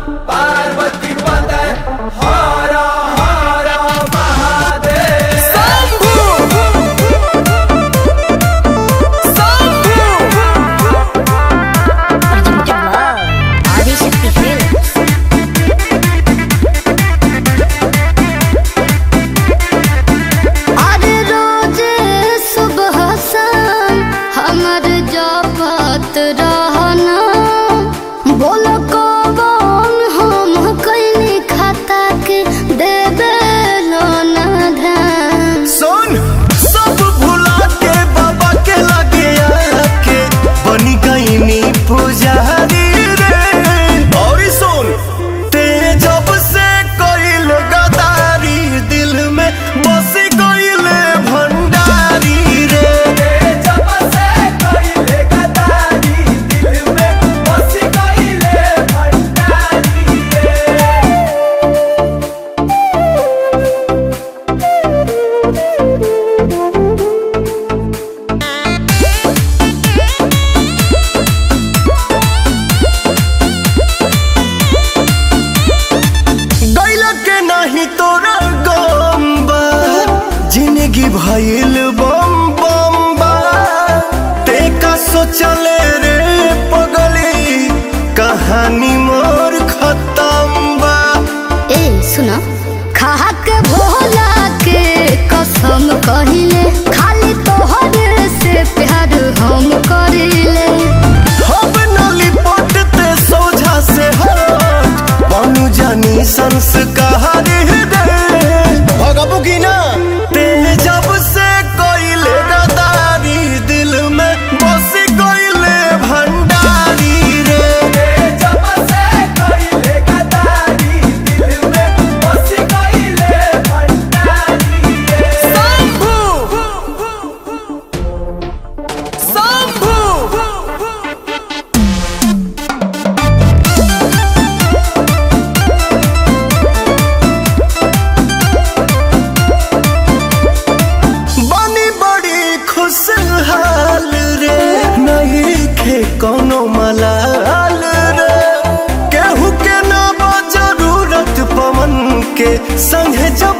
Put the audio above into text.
पार्वती पतय हर हर महादेव ఆదిశక్తి ఫిల్మ్స్ अरे रोज सुबह शाम हमर जपत रहना बोलो कौन हम कैली खाता के देबे लो ना ध्यान सुन सब भुला के बाबा के लगे आके बनी गईनी पुजारी रे और सुन ते जब से कोइल गदारी दिल में बस गईल भंडारी रे जब से कइले गदारी दिल में बस कइले भंडारी रे गैल के नहीं तोरा गम बा जिंदगी भइल बम बम बा ते का सोचले रे पगली कहानी मोर खत्म बा ए सुनो खा के भोला के कसम कहिले खाली तोहर से प्यार हम करिले हम नली पटते सोझा से हट बनू जानी संस्कार दे भगबू की ना ते जब से कोइले गदारी दिल में बस कोइले भंडारी रे जब से कइले गदारी दिल में बस कइले भंडारी रे बनी बड़ी खुशहाल रे नहीं खे कोनो मलाल रे केहू के ना बा जरूरत पवन के संगे जब